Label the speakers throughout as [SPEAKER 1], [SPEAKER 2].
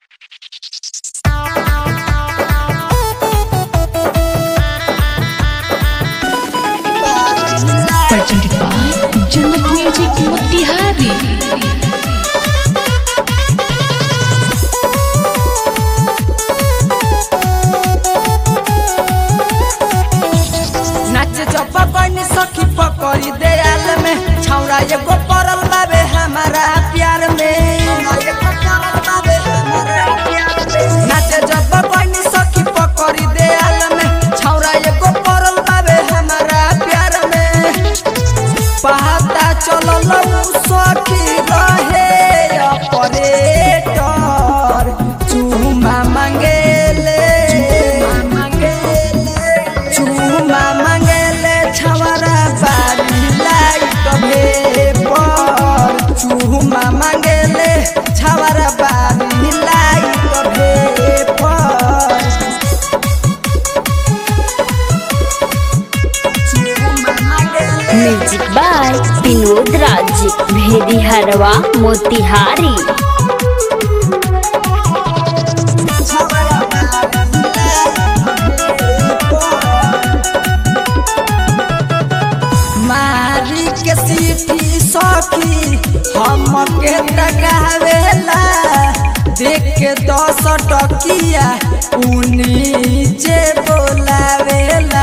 [SPEAKER 1] presented by Jannat Music Motihari.
[SPEAKER 2] नाच जब बनी सखी पकड़ी दयाल में छौरा एगो पड़ल बाबे हमारा प्यार में नाच जब बनी सखी पकड़ी दयाल में छौरा एगो पड़ल बाबे हमारा प्यार में पहाता चलल उ सखी रहे ऑपरेटर चूमा मांगेले चूमा मांगेले छवरा बारी लाइट भेपर चूमा मांगेले छवरा बारी लाइट भेपर चूमा मांगेले
[SPEAKER 3] म्यूजिक बाय विनोद राज भेदी हरवा मोतिहारी
[SPEAKER 2] मारी के सीटी सखी हमके टकावेला देख के दस टकिया उ नीचे बोलावेला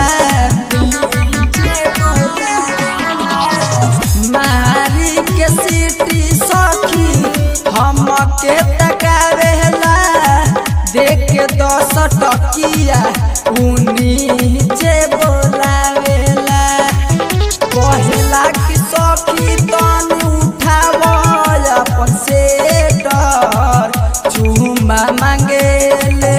[SPEAKER 2] मारी के सीटी सखी हमके टकावेला देख के दस टकिया उ नीचे बोलावेला कहला कि सखी तन उठाव अपन सेटर चूमा मांगेले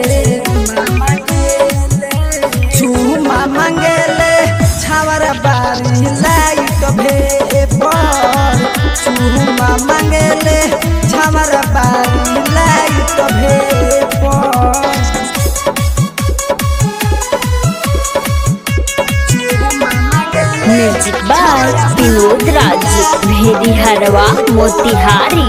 [SPEAKER 2] चूमा मांगेले छावर बारी लाइट भेपर चूमा मांगेले छावर बारी लाइट भेपर चूमा मांगेले
[SPEAKER 3] म्यूजिक बाय विनोद राज भेदी हरवा Motihari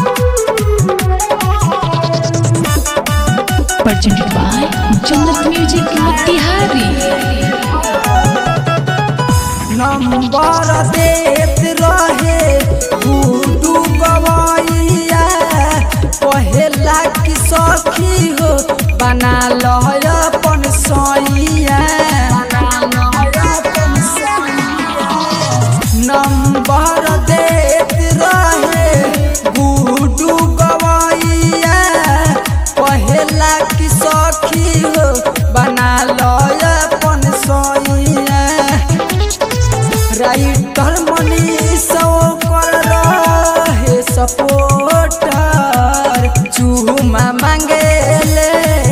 [SPEAKER 1] Presented by Jannat Music Motihari.
[SPEAKER 2] Number देत रहे गुडू गवैया कहेला कि सखी हो बना लय अपन सैया नंबर देत रहे गुडू गवैया कहेला कि सखी हो बना लय अपन सैया राइटर मनीष कर रहे सपोर्टर चूमा मांगेले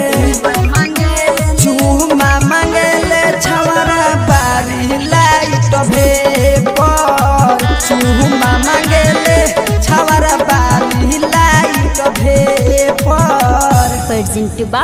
[SPEAKER 2] चूमा मांगेले छवरा बारी लाइट भेपर चूमा मांगेले छवरा बारी लाइट भेपर
[SPEAKER 3] प्रेजेंट बाय